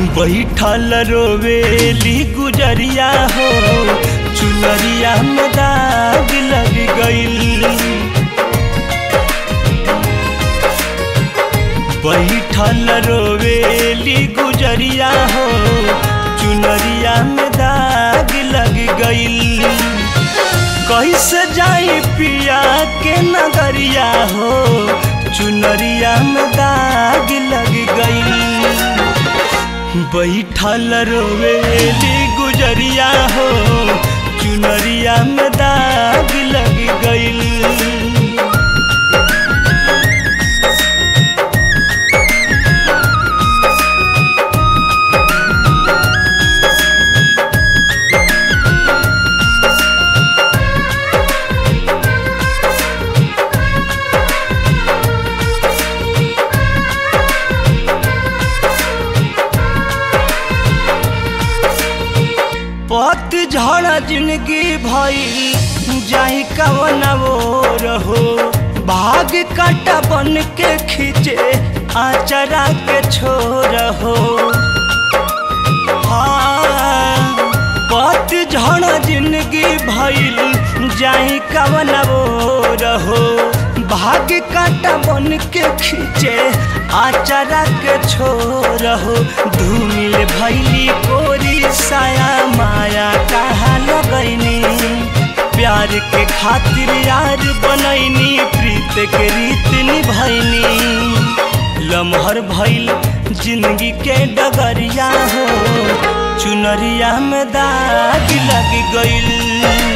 बैठल रोवेली गुजरिया हो चुनरिया में दाग लग गईल बैठल रोवेली गुजरिया हो चुनरिया में दाग लग गईल कैसे जाई पिया के नगरिया हो चुनरिया में दाग लग गईल बैठल रोवेली गुजरिया हो चुनरिया में दाग लग गईल पत झड़ जिंदगी भई जाई कवन वो रहो भाग काटा बन के खींचे आचरा के छोर हो हाँ, पत झड़ जिंदगी भइल जाई कवन वो रहो भाग काटा बन के खींचे आचरा के छोर हो धूमिल भैली कोरी साया माया कहा लगैनी प्यार के खातिर यार बनैनी प्रीत के रीत निभैनी लमहर भइल जिंदगी के डगरिया हो चुनरिया में दाग लग गईल